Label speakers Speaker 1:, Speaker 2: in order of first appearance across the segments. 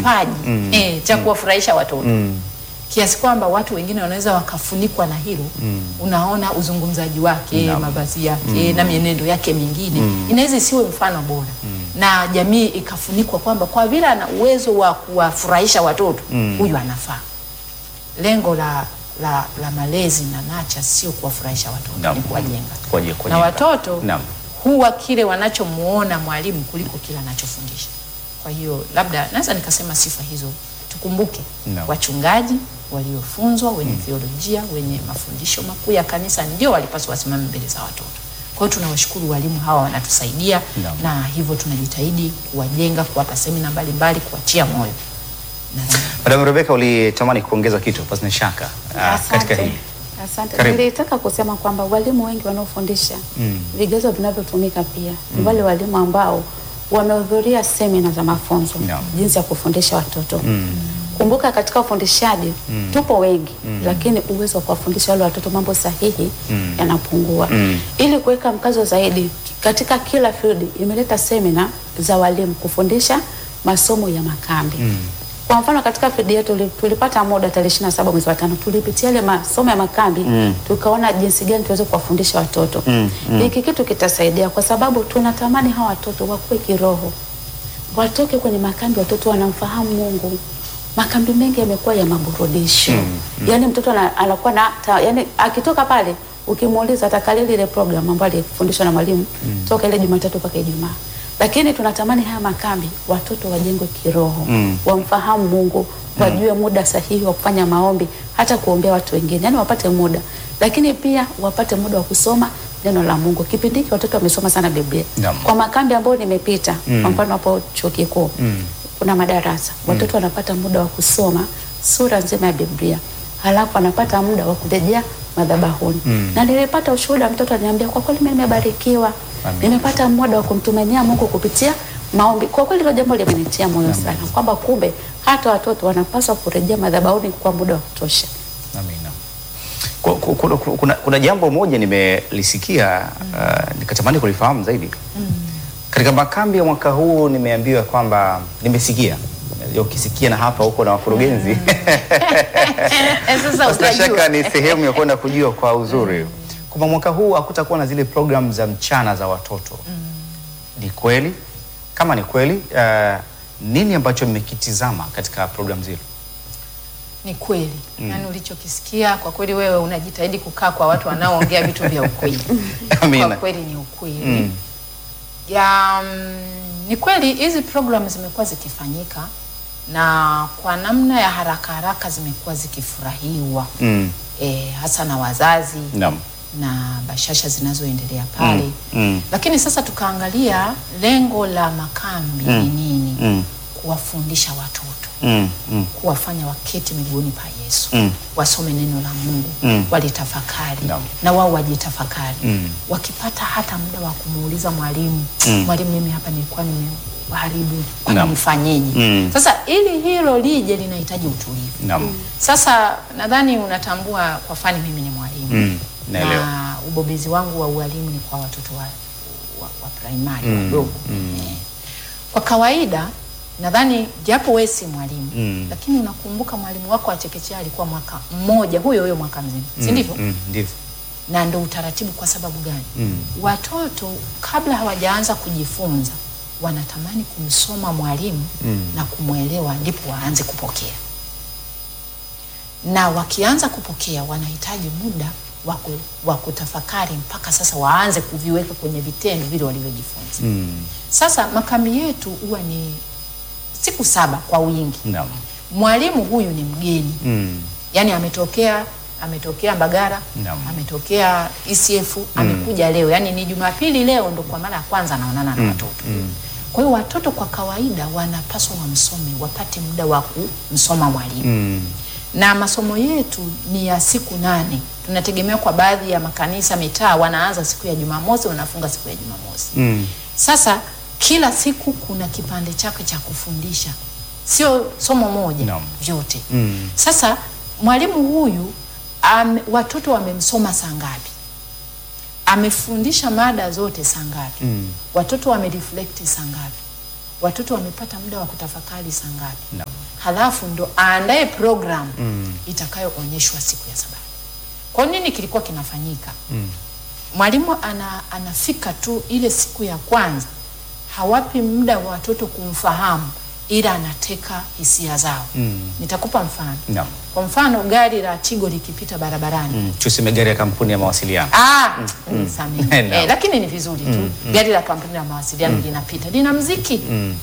Speaker 1: kipaji
Speaker 2: Mm.
Speaker 1: eh, cha kuwafurahisha watoto
Speaker 2: Mm.
Speaker 1: kiasi kwamba watu wengine wanaweza wakafunikwa na hilo unaona uzungumzaji wake
Speaker 2: Naam.
Speaker 1: mavazi yake na mienendo yake mingine inaweza isiwe mfano bora na jamii ikafunikwa kwamba kwa vile ana uwezo wa kuwafurahisha watoto huyu anafaa lengo la, la, la malezi na nacha sio kuwafurahisha watoto
Speaker 2: Naam.
Speaker 1: ni kuwajenga
Speaker 2: Kuwaje-
Speaker 1: na
Speaker 2: kuwajenga.
Speaker 1: watoto
Speaker 2: Naam.
Speaker 1: huwa kile wanachomuona mwalimu kuliko kile anachofundisha. Kwa hiyo labda naweza nikasema sifa hizo tukumbuke,
Speaker 2: Naam.
Speaker 1: wachungaji waliofunzwa wenye theolojia wenye mafundisho makuu ya kanisa ndio walipaswa wasimame mbele za watoto. Kwa hiyo tunawashukuru walimu hawa wanatusaidia,
Speaker 2: Naam.
Speaker 1: na hivyo tunajitahidi kuwajenga, kuwapa semina mbalimbali, kuwatia moyo na
Speaker 2: Madam Rebecca, ulitamani kuongeza kitu pasina shaka ah, katika hili.
Speaker 3: Asante.
Speaker 2: Karibu.
Speaker 3: Nilitaka kusema kwamba walimu wengi wanaofundisha
Speaker 2: Mm.
Speaker 3: vigezo vinavyotumika pia ni wale walimu ambao wamehudhuria semina za mafunzo
Speaker 2: Naam.
Speaker 3: jinsi ya kufundisha watoto. Kumbuka katika ufundishaji tupo wengi, lakini uwezo wa kuwafundisha wale watoto mambo sahihi yanapungua.
Speaker 2: Mm.
Speaker 3: Ili kuweka mkazo zaidi katika kila field, imeleta semina za walimu kufundisha masomo ya makambi. Kwa mfano katika field yetu tuli- tulipata muda tarehe 27 mwezi wa tano tulipitia ile masomo ya makambi tukaona jinsi gani tuweze kuwafundisha watoto. Hiki kitu kitasaidia kwa sababu tunatamani hawa watoto wakue kiroho. Watoke kwenye makambi watoto wanamfahamu Mungu. Makambi mengi yamekuwa ya maburudisho. Yaani mtoto ana- anakuwa na ta, yani akitoka pale ukimuuliza atakalili ile program ambayo alifundishwa na mwalimu toka ile Jumatatu mpaka Ijumaa. Lakini tunatamani haya makambi watoto wajengwe kiroho,
Speaker 2: Mm.
Speaker 3: wamfahamu Mungu, wajue muda sahihi wa kufanya maombi, hata kuombea watu wengine, yani wapate muda, lakini pia wapate muda wa kusoma neno la Mungu. Kipindi hiki watoto wamesoma sana Biblia.
Speaker 2: Naam.
Speaker 3: Kwa makambi ambayo nimepita, kwa mfano hapo chuo kikuu
Speaker 2: Mm.
Speaker 3: kuna madarasa, watoto wanapata muda wa kusoma sura nzima ya Biblia, halafu anapata muda wa kurejea madhabahuni. Na nilipata ushuhuda, mtoto aliniambia, kwa kweli mimi nimebarikiwa,
Speaker 2: Amen.
Speaker 3: nimepata muda wa kumtumainia Mungu kupitia maombi. Kwa kweli hilo jambo limenitia moyo sana, kwamba kumbe hata watoto wanapaswa kurejea madhabahuni kwa muda wa kutosha.
Speaker 2: Amina. Ku- ku- Kuna, kuna, kuna jambo moja nimelisikia uh, nikatamani kulifahamu zaidi. Katika makambi ya mwaka huu nimeambiwa kwamba nimesikia Unajua ukisikia na hapa huko na wakurugenzi
Speaker 1: Eh, sasa
Speaker 2: Bila
Speaker 1: utajua.
Speaker 2: shaka ni sehemu ya kwenda kujua kwa uzuri kwamba mwaka huu hakutakuwa na zile program za mchana za watoto. Ni kweli? Kama ni kweli, uh, nini ambacho mmekitizama katika program zile?
Speaker 1: Ni kweli yaani, ulichokisikia kwa kweli, wewe unajitahidi kukaa kwa watu wanaoongea vitu vya ukweli.
Speaker 2: Amina.
Speaker 1: Kwa kweli ni ukweli
Speaker 2: Mm.
Speaker 1: ya mm, ni kweli hizi programu zimekuwa zikifanyika na kwa namna ya haraka haraka zimekuwa zikifurahiwa
Speaker 2: Mm.
Speaker 1: e, hasa na wazazi
Speaker 2: Naam.
Speaker 1: na bashasha zinazoendelea pale
Speaker 2: Mm. Mm.
Speaker 1: lakini sasa tukaangalia lengo la makambi
Speaker 2: Mm.
Speaker 1: ni nini?
Speaker 2: Mm.
Speaker 1: Kuwafundisha watoto
Speaker 2: Mm. Mm.
Speaker 1: kuwafanya waketi miguuni pa Yesu
Speaker 2: Mm.
Speaker 1: wasome neno la Mungu
Speaker 2: Mm.
Speaker 1: walitafakari
Speaker 2: Naam.
Speaker 1: na wao wajitafakari
Speaker 2: Mm.
Speaker 1: wakipata hata muda wa kumuuliza mwalimu
Speaker 2: Mm.
Speaker 1: mwalimu, mimi hapa nilikuwa nimewaharibu, kwa
Speaker 2: Naam.
Speaker 1: nifanyeje?
Speaker 2: Mm.
Speaker 1: Sasa ili hilo lije linahitaji utulivu.
Speaker 2: Naam.
Speaker 1: Sasa nadhani unatambua kwa fani mimi ni mwalimu
Speaker 2: Mm. Naelewa.
Speaker 1: na ubobezi wangu wa ualimu ni kwa watoto wa, wa, wa primary
Speaker 2: Mm.
Speaker 1: wadogo eh. Kwa kawaida nadhani japo wewe si mwalimu
Speaker 2: Mm.
Speaker 1: lakini unakumbuka mwalimu wako wa chekechea alikuwa mwaka mmoja huyo huyo mwaka mzima, si ndivyo?
Speaker 2: Mm. Ndivyo.
Speaker 1: Na ndo utaratibu. Kwa sababu gani?
Speaker 2: Mm.
Speaker 1: Watoto kabla hawajaanza kujifunza wanatamani kumsoma mwalimu
Speaker 2: Mm.
Speaker 1: na kumwelewa, ndipo waanze kupokea, na wakianza kupokea wanahitaji muda wa ku- wa kutafakari mpaka sasa waanze kuviweka kwenye vitendo vile walivyojifunza.
Speaker 2: Mm.
Speaker 1: Sasa makambi yetu huwa ni siku saba kwa wingi.
Speaker 2: Naam.
Speaker 1: Mwalimu huyu ni mgeni
Speaker 2: Mm.
Speaker 1: yaani ametokea ametokea Mbagara
Speaker 2: Naam.
Speaker 1: ametokea ECF amekuja leo, yaani ni Jumapili leo ndo kwa mara ya kwanza anaonana na watoto. Kwa hiyo watoto kwa kawaida wanapaswa wamsome, wapate muda wa kumsoma mwalimu
Speaker 2: Mm.
Speaker 1: na masomo yetu ni ya siku nane. Tunategemea kwa baadhi ya makanisa mitaa wanaanza siku ya Jumamosi, wanafunga siku ya Jumamosi.
Speaker 2: Mm.
Speaker 1: Sasa kila siku kuna kipande chake cha kufundisha, sio somo moja
Speaker 2: Naam.
Speaker 1: vyote.
Speaker 2: Mm.
Speaker 1: Sasa mwalimu huyu am, watoto wamemsoma saa ngapi? Amefundisha mada zote saa ngapi?
Speaker 2: Mm.
Speaker 1: Watoto wamereflect saa ngapi? Watoto wamepata muda wa kutafakari saa ngapi?
Speaker 2: Naam.
Speaker 1: halafu ndo aandae program itakayoonyeshwa siku ya Sabato. Kwa nini kilikuwa kinafanyika? Mwalimu ana, anafika tu ile siku ya kwanza, hawapi muda wa watoto kumfahamu, ila anateka hisia zao. Nitakupa mfano.
Speaker 2: Naam.
Speaker 1: Kwa mfano gari la Tigo likipita barabarani
Speaker 2: Mm, tuseme gari ya kampuni ya mawasiliano.
Speaker 1: Ah, nisamehe.
Speaker 2: Naam.
Speaker 1: Eh, lakini ni vizuri tu gari la kampuni la mawasiliano linapita lina mziki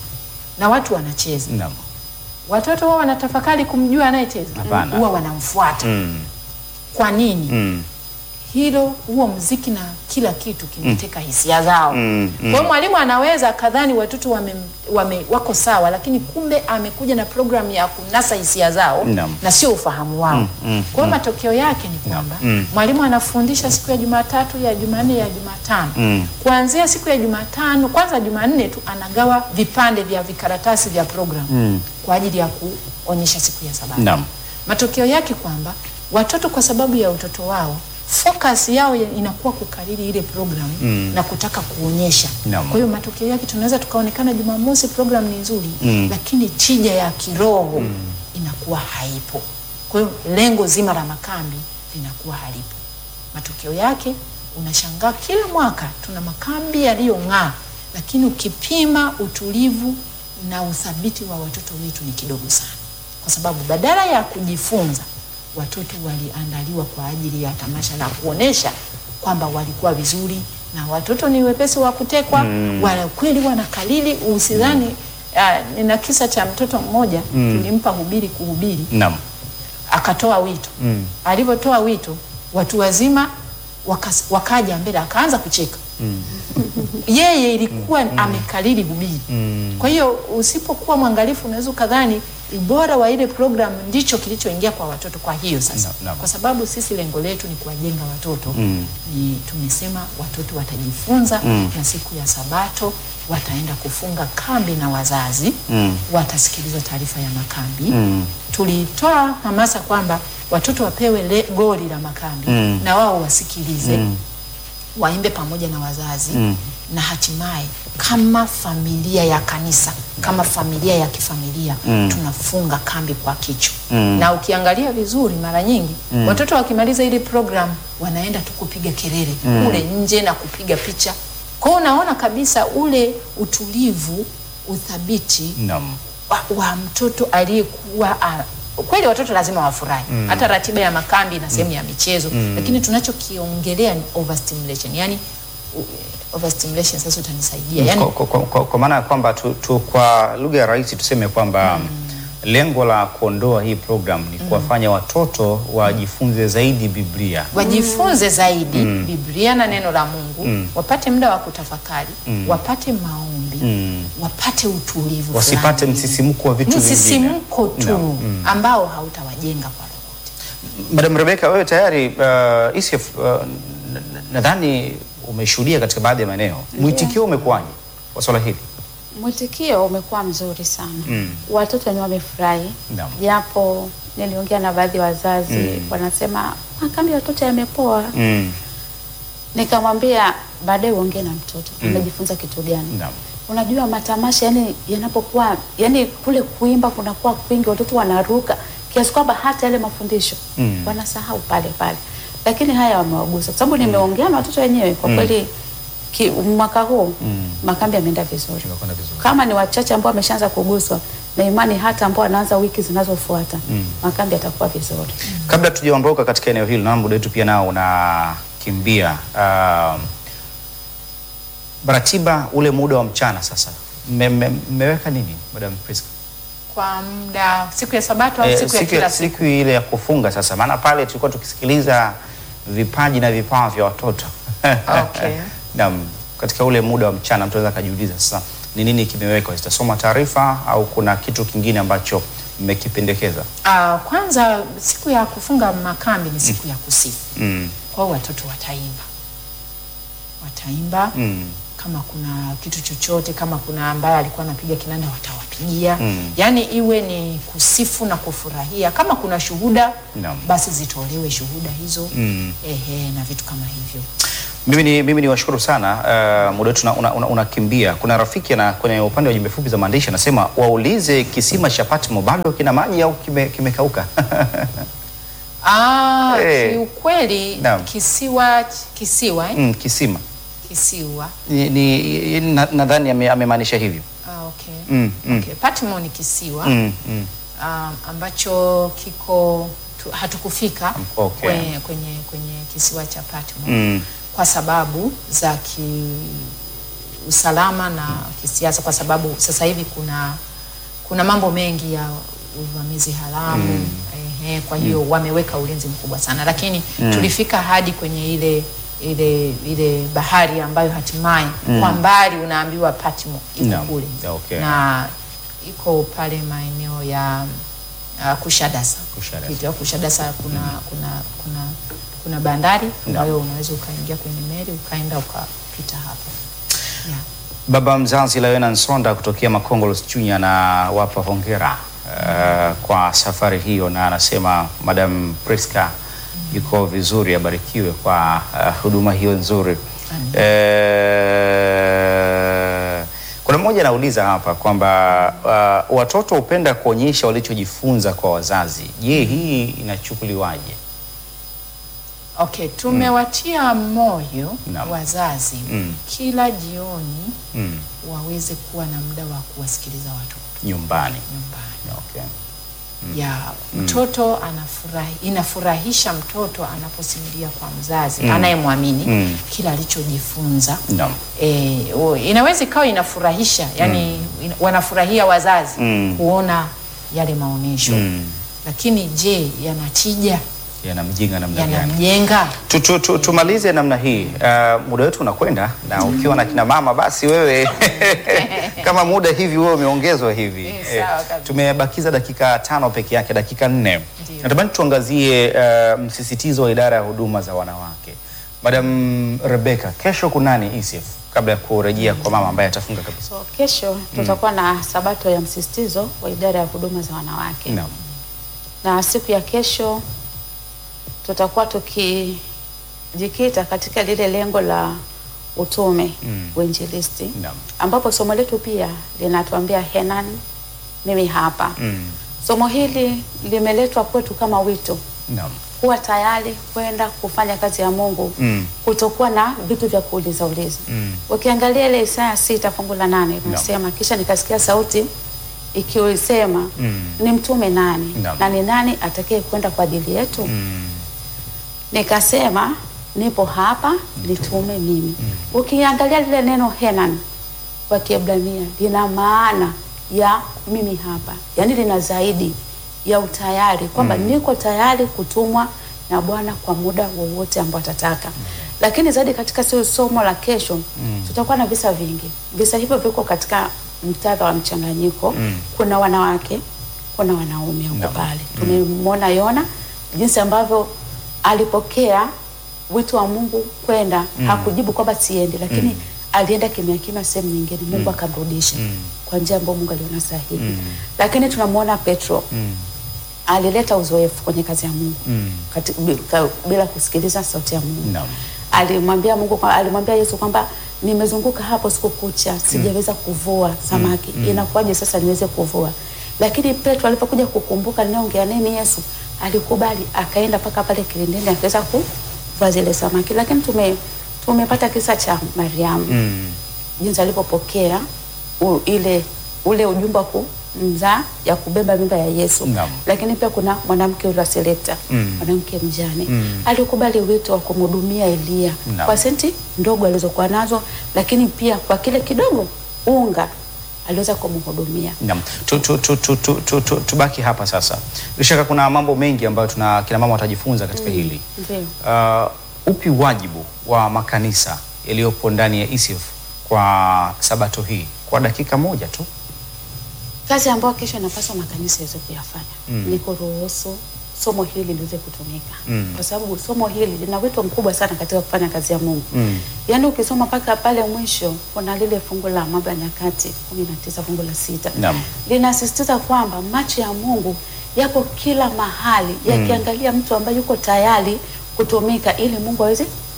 Speaker 1: na watu wanacheza.
Speaker 2: Naam.
Speaker 1: Watoto wao wanatafakari kumjua anayecheza,
Speaker 2: Hapana.
Speaker 1: huwa wanamfuata.
Speaker 2: Mm.
Speaker 1: Kwa nini?
Speaker 2: Mm.
Speaker 1: Hilo huo mziki na kila kitu kimeteka hisia zao.
Speaker 2: Mm,
Speaker 1: Kwa hiyo mwalimu anaweza akadhani watoto wame, wame, wako sawa, lakini kumbe amekuja na programu ya kunasa hisia zao
Speaker 2: Naam.
Speaker 1: na sio ufahamu wao.
Speaker 2: mm,
Speaker 1: Kwa hiyo matokeo yake ni kwamba
Speaker 2: mm.
Speaker 1: mwalimu anafundisha siku ya Jumatatu, ya Jumanne, ya Jumatano.
Speaker 2: Mm.
Speaker 1: Kuanzia siku ya Jumatano, kwanza Jumanne tu anagawa vipande vya vikaratasi vya programu kwa ajili ya kuonyesha siku ya Sabato.
Speaker 2: Naam.
Speaker 1: Matokeo yake kwamba watoto kwa sababu ya utoto wao focus yao ya- inakuwa kukariri ile program na kutaka kuonyesha.
Speaker 2: Naam.
Speaker 1: Kwa hiyo matokeo yake tunaweza tukaonekana Jumamosi program ni nzuri lakini tija ya kiroho inakuwa haipo. Kwa hiyo lengo zima la makambi linakuwa halipo. Matokeo yake unashangaa kila mwaka tuna makambi yaliyong'aa, lakini ukipima utulivu na uthabiti wa watoto wetu ni kidogo sana, kwa sababu badala ya kujifunza watoto waliandaliwa kwa ajili ya tamasha la kuonesha kwamba walikuwa vizuri, na watoto ni wepesi wa kutekwa wala kweli wanakalili. Usidhani ah, nina kisa cha mtoto mmoja tulimpa hubiri kuhubiri
Speaker 2: Naam.
Speaker 1: akatoa wito mm. Alivyotoa wito watu wazima wakas, wakaja mbele akaanza kucheka mm. Yeye ilikuwa amekalili hubiri mm. Kwa hiyo usipokuwa mwangalifu unaweza ukadhani ubora wa ile program ndicho kilichoingia kwa watoto. Kwa hiyo sasa
Speaker 2: Na- na-
Speaker 1: kwa sababu sisi lengo letu ni kuwajenga watoto
Speaker 2: Mm.
Speaker 1: ni tumesema watoto watajifunza
Speaker 2: Mm.
Speaker 1: na siku ya Sabato wataenda kufunga kambi na wazazi
Speaker 2: Mm.
Speaker 1: watasikiliza taarifa ya makambi
Speaker 2: Mm.
Speaker 1: tulitoa hamasa kwamba watoto wapewe le, goli la makambi
Speaker 2: Mm.
Speaker 1: na wao wasikilize waimbe pamoja na wazazi
Speaker 2: Mm.
Speaker 1: na hatimaye kama familia ya kanisa kama familia ya kifamilia tunafunga kambi kwa kichwa na ukiangalia vizuri mara nyingi watoto wakimaliza ile program wanaenda tu kupiga kelele kule nje na kupiga picha kwa hiyo unaona kabisa ule utulivu uthabiti
Speaker 2: Naam.
Speaker 1: wa, wa mtoto aliyekuwa a- kweli watoto lazima wafurahi hata ratiba ya makambi na sehemu ya michezo lakini tunachokiongelea ni overstimulation yani u- overstimulation sasa utanisaidia yani
Speaker 2: Kwa, kwa, kwa, kwa maana ya kwamba tu, tu, kwa lugha ya rahisi tuseme kwamba lengo la kuondoa hii program ni kuwafanya watoto wajifunze zaidi Biblia.
Speaker 1: wajifunze zaidi Biblia na neno la Mungu wapate muda wa kutafakari wapate maombi wapate utulivu
Speaker 2: Wasipate
Speaker 1: fulani.
Speaker 2: msisimko wa vitu vingine.
Speaker 1: msisimko tu
Speaker 2: Naam.
Speaker 1: ambao hautawajenga kwa lolote
Speaker 2: Madam Rebecca, wewe tayari uh, ICF uh, n- n- nadhani umeshuhudia katika baadhi ya maeneo, mwitikio umekuwaje kwa swala hili?
Speaker 3: Mwitikio umekuwa mzuri sana
Speaker 2: Mm.
Speaker 3: watoto ni wamefurahi,
Speaker 2: Naam.
Speaker 3: japo niliongea na baadhi ya wazazi
Speaker 2: Mm.
Speaker 3: wanasema makambi ya watoto yamepoa.
Speaker 2: Mm.
Speaker 3: Nikamwambia baadaye uongee na mtoto amejifunza kitu gani.
Speaker 2: Naam.
Speaker 3: Unajua matamasha yani yanapokuwa yani kule kuimba kunakuwa kwingi, watoto wanaruka kiasi kwamba hata yale mafundisho
Speaker 2: Mm.
Speaker 3: wanasahau pale pale, lakini haya wamewagusa, kwa sababu nimeongea na watoto wenyewe kwa kweli ki, mwaka huu makambi yameenda vizuri
Speaker 2: Tumekwenda vizuri.
Speaker 3: kama ni wachache ambao wameshaanza kuguswa na imani, hata ambao wanaanza wiki zinazofuata makambi yatakuwa vizuri.
Speaker 2: Kabla tujaondoka katika eneo hili, na muda wetu pia nao unakimbia, um, ratiba ule muda wa mchana sasa mme- mme- mmeweka nini Madam Priska?
Speaker 1: kwa muda siku ya Sabato au
Speaker 2: Eh,
Speaker 1: siku ya
Speaker 2: siku,
Speaker 1: kila
Speaker 2: ya,
Speaker 1: siku
Speaker 2: siku ile ya kufunga sasa, maana pale tulikuwa tukisikiliza vipaji na vipawa vya watoto
Speaker 1: Okay.
Speaker 2: Naam, katika ule muda wa mchana mtu anaweza akajiuliza sasa ni nini kimewekwa, zitasoma taarifa au kuna kitu kingine ambacho mmekipendekeza?
Speaker 1: Ah, kwanza siku ya kufunga makambi ni siku ya kusifu.
Speaker 2: Mm.
Speaker 1: Kwa hiyo watoto wataimba, wataimba
Speaker 2: Mm.
Speaker 1: kama kuna kitu chochote, kama kuna ambaye alikuwa anapiga kinanda watawapigia.
Speaker 2: Mm.
Speaker 1: Yaani iwe ni kusifu na kufurahia. Kama kuna shuhuda
Speaker 2: Naam.
Speaker 1: basi zitolewe shuhuda hizo
Speaker 2: Mm.
Speaker 1: ehe, na vitu kama hivyo.
Speaker 2: Mimi ni, mimi ni washukuru sana uh, muda wetu unakimbia una, una unakimbia. Kuna rafiki na kwenye upande wa jumbe fupi za maandishi anasema waulize kisima cha Patmo bado kina maji au kime- kimekauka?
Speaker 1: Ah,
Speaker 2: Eh.
Speaker 1: kiukweli
Speaker 2: Naam.
Speaker 1: kisiwa kisiwa eh?
Speaker 2: mm, kisima
Speaker 1: kisiwa
Speaker 2: ni, ni, na- nadhani ame- amemaanisha hivyo
Speaker 1: ah, okay.
Speaker 2: mm, mm,
Speaker 1: Okay. Patmo ni kisiwa
Speaker 2: mm, mm.
Speaker 1: um, ambacho kiko tu, hatukufika
Speaker 2: Okay.
Speaker 1: kwenye, kwenye, kwenye kisiwa cha Patmo
Speaker 2: Mm.
Speaker 1: kwa sababu za ki usalama na kisiasa, kwa sababu sasa hivi kuna kuna mambo mengi ya uvamizi haramu ehe, kwa hiyo wameweka ulinzi mkubwa sana, lakini tulifika hadi kwenye ile ile ile bahari ambayo hatimaye kwa mbali unaambiwa Patmo iko
Speaker 2: Naam.
Speaker 1: kule
Speaker 2: Okay.
Speaker 1: na iko pale maeneo ya uh, Kushadasa.
Speaker 2: Kushadasa.
Speaker 1: Ukipita Kushadasa kuna kuna kuna kuna bandari ambayo unaweza ukaingia kwenye meli ukaenda ukapita hapo. Yeah.
Speaker 2: Baba mzazi Lawena Nsonda kutokea Makongolос Chunya na wapa hongera uh, kwa safari hiyo, na anasema Madam Priska yuko vizuri, abarikiwe kwa uh, huduma hiyo nzuri. Eh, kuna mmoja anauliza hapa kwamba uh, watoto hupenda kuonyesha walichojifunza kwa wazazi. Je, hii inachukuliwaje?
Speaker 1: Okay, tumewatia moyo
Speaker 2: Naam.
Speaker 1: wazazi
Speaker 2: Mm.
Speaker 1: kila jioni
Speaker 2: Mm,
Speaker 1: waweze kuwa na muda wa kuwasikiliza watoto
Speaker 2: nyumbani.
Speaker 1: nyumbani.
Speaker 2: Okay.
Speaker 1: ya mtoto anafurahi, inafurahisha mtoto anaposimulia kwa mzazi anayemwamini
Speaker 2: Mm.
Speaker 1: kila alichojifunza.
Speaker 2: Naam.
Speaker 1: E, o- inaweza ikawa inafurahisha yani ina, wanafurahia wazazi
Speaker 2: Mm.
Speaker 1: kuona yale maonyesho
Speaker 2: Mm.
Speaker 1: lakini je, yanatija?
Speaker 2: Yanamjenga namna gani?
Speaker 1: Yanamjenga?
Speaker 2: Tu- tu- tu- Tumalize namna hii. Uh, muda wetu unakwenda na ukiwa na kina mama basi wewe kama muda hivi wewe umeongezwa hivi.
Speaker 1: Eh, sawa kabisa.
Speaker 2: tumebakiza dakika tano peke yake, dakika nne.
Speaker 1: Ndio.
Speaker 2: Natamani tuangazie uh, msisitizo wa idara ya huduma za wanawake. Madam Rebecca, kesho kunani ECF kabla ya kurejea kwa mama ambaye atafunga kabisa?
Speaker 3: So kesho tutakuwa na sabato ya msisitizo wa idara ya huduma za wanawake
Speaker 2: Naam.
Speaker 3: na siku ya kesho tutakuwa tukijikita katika lile lengo la utume
Speaker 2: Mm.
Speaker 3: uinjilisti
Speaker 2: Naam.
Speaker 3: ambapo somo letu pia linatuambia Henan mimi hapa.
Speaker 2: Mm.
Speaker 3: Somo hili limeletwa kwetu kama wito
Speaker 2: Naam.
Speaker 3: kuwa tayari kwenda kufanya kazi ya Mungu
Speaker 2: Mm.
Speaker 3: kutokuwa na vitu vya kuuliza uliza.
Speaker 2: Mm.
Speaker 3: Ukiangalia ile Isaya sita fungu la nane inasema kisha nikasikia sauti ikiisema
Speaker 2: Mm.
Speaker 3: ni mtume nani
Speaker 2: Naam.
Speaker 3: na ni nani atakaye kwenda kwa ajili yetu?
Speaker 2: Mm.
Speaker 3: Nikasema nipo hapa, nitume mimi. Ukiangalia lile neno Henan kwa Kiebrania lina maana ya mimi hapa, yaani lina zaidi ya utayari kwamba niko tayari kutumwa na Bwana kwa muda wowote ambao atataka. Lakini zaidi katika sio somo la kesho tutakuwa na visa vingi. Visa hivyo viko katika mtadha wa mchanganyiko.
Speaker 2: Mm.
Speaker 3: Kuna wanawake, kuna wanaume huko
Speaker 2: Naam.
Speaker 3: pale. Tumemwona Yona jinsi ambavyo alipokea wito wa Mungu kwenda, hakujibu kwamba siendi, lakini alienda kimya kimya sehemu nyingine, Mungu akamrudisha kwa njia ambayo Mungu aliona sahihi. Lakini tunamwona Petro
Speaker 2: Mm.
Speaker 3: alileta uzoefu kwenye kazi ya Mungu
Speaker 2: Mm.
Speaker 3: kati, bi- ka- bila kusikiliza sauti ya Mungu.
Speaker 2: Naam.
Speaker 3: Alimwambia Mungu kwa, alimwambia Yesu kwamba nimezunguka hapo siku kucha sijaweza kuvua samaki. Inakuwaje sasa niweze kuvua? Lakini Petro alipokuja kukumbuka ninaongea nini Yesu, alikubali akaenda mpaka pale kilindini akaweza kuvua zile samaki. Lakini tume tumepata kisa cha Mariamu
Speaker 2: Mm.
Speaker 3: jinsi alivyopokea u- ile ule ujumbe wa kumzaa ya kubeba mimba ya Yesu.
Speaker 2: Naam.
Speaker 3: Lakini pia kuna mwanamke yule wa Selekta,
Speaker 2: Mm.
Speaker 3: mwanamke mjane
Speaker 2: Mm.
Speaker 3: alikubali wito wa kumhudumia Eliya
Speaker 2: Naam.
Speaker 3: kwa senti ndogo alizokuwa nazo, lakini pia kwa kile kidogo unga aliweza kumhudumia.
Speaker 2: Naam. Tu- tu- tu- tu- tu- tu- tu- Tubaki hapa sasa. Bila shaka kuna mambo mengi ambayo tuna kina mama watajifunza katika hili.
Speaker 3: Ndio.
Speaker 2: Uh, upi wajibu wa makanisa yaliyopo ndani ya ECF kwa sabato hii kwa dakika moja tu?
Speaker 3: Kazi ambayo kesho inapaswa makanisa yaweze kuyafanya
Speaker 2: Mm.
Speaker 3: ni kuruhusu somo hili liweze kutumika
Speaker 2: Mm.
Speaker 3: kwa sababu somo hili lina wito mkubwa sana katika kufanya kazi ya Mungu.
Speaker 2: Mm.
Speaker 3: Yaani ukisoma mpaka pale mwisho kuna lile fungu la Mambo ya Nyakati 19 fungu la sita
Speaker 2: Naam.
Speaker 3: linasisitiza kwamba macho ya Mungu yako kila mahali yakiangalia mtu ambaye yuko tayari kutumika ili Mungu aweze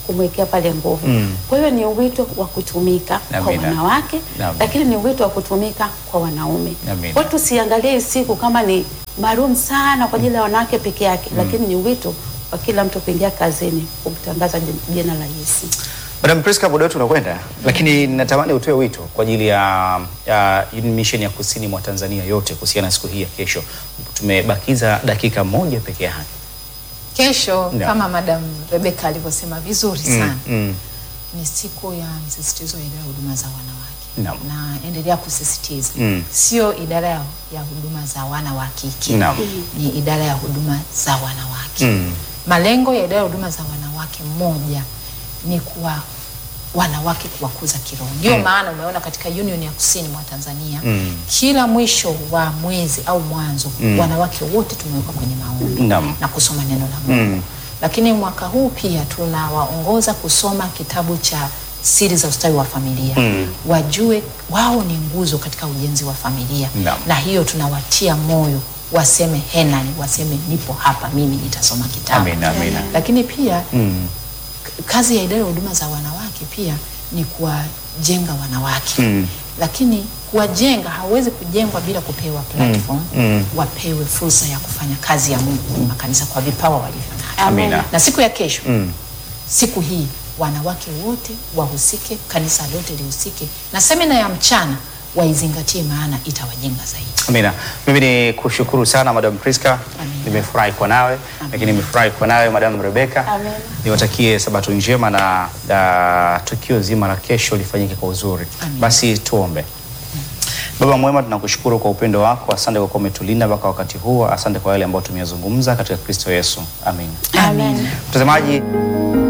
Speaker 3: kumwekea pale nguvu.
Speaker 2: Mm.
Speaker 3: Kwa hiyo ni wito wa kutumika kwa
Speaker 2: Amina.
Speaker 3: wanawake
Speaker 2: Amina.
Speaker 3: lakini ni wito wa kutumika kwa wanaume.
Speaker 2: Amina.
Speaker 3: Kwa hiyo tusiangalie hii siku kama ni maalum sana kwa ajili ya wanawake peke yake, lakini ni wito wa kila mtu kuingia kazini kumtangaza jin- jina la Yesu.
Speaker 2: Madam Priska, muda wetu unakwenda, lakini natamani utoe wito kwa ajili ya, ya Union Mission ya kusini mwa Tanzania yote kuhusiana na siku hii ya kesho. Tumebakiza dakika moja peke yake.
Speaker 1: Kesho
Speaker 2: Ndio.
Speaker 1: kama Madam Rebecca alivyosema vizuri sana
Speaker 2: Mm.
Speaker 1: ni siku ya msisitizo wa idara ya huduma za wanawake
Speaker 2: Naam.
Speaker 1: na endelea kusisitiza
Speaker 2: Mm.
Speaker 1: sio idara ya ya huduma za wana wa kike
Speaker 2: Naam.
Speaker 1: ni idara ya huduma za wanawake
Speaker 2: Mm.
Speaker 1: malengo ya idara ya huduma za wanawake moja ni kuwa wanawake kuwakuza kiroho ndio maana umeona katika union ya kusini mwa Tanzania
Speaker 2: Mm.
Speaker 1: kila mwisho wa mwezi au mwanzo wanawake wote tumewekwa kwenye maombi
Speaker 2: Naam.
Speaker 1: na kusoma neno la Mungu
Speaker 2: Mm.
Speaker 1: lakini mwaka huu pia tunawaongoza kusoma kitabu cha siri za ustawi wa familia
Speaker 2: Mm.
Speaker 1: wajue wao ni nguzo katika ujenzi wa familia
Speaker 2: Naam.
Speaker 1: na hiyo tunawatia moyo waseme henani waseme nipo hapa mimi nitasoma kitabu
Speaker 2: Amina, amina.
Speaker 1: lakini pia
Speaker 2: Mm.
Speaker 1: k- kazi ya idara ya huduma za wanawake pia ni kuwajenga wanawake
Speaker 2: Mm.
Speaker 1: lakini kuwajenga hawezi kujengwa bila kupewa platform
Speaker 2: Mm.
Speaker 1: wapewe fursa ya kufanya kazi ya Mungu kwenye makanisa kwa vipawa walivyo navyo
Speaker 2: Amina.
Speaker 1: na siku ya kesho
Speaker 2: Mm.
Speaker 1: siku hii wanawake wote wahusike, kanisa lote lihusike, na semina ya mchana waizingatie, maana itawajenga zaidi.
Speaker 2: Amina. Mimi ni kushukuru sana Madam Priska.
Speaker 1: Amina.
Speaker 2: Nimefurahi kwa nawe, lakini nimefurahi kwa nawe Madam Rebecca.
Speaker 3: Amina.
Speaker 2: Niwatakie sabato njema na uh, tukio zima la kesho lifanyike kwa uzuri.
Speaker 1: Amina.
Speaker 2: Basi tuombe. Baba mwema, tunakushukuru kwa upendo wako. Asante kwa kuwa umetulinda mpaka wakati huu. Asante kwa yale ambayo tumeyazungumza katika Kristo Yesu. Amin.
Speaker 3: Amen.
Speaker 2: Mtazamaji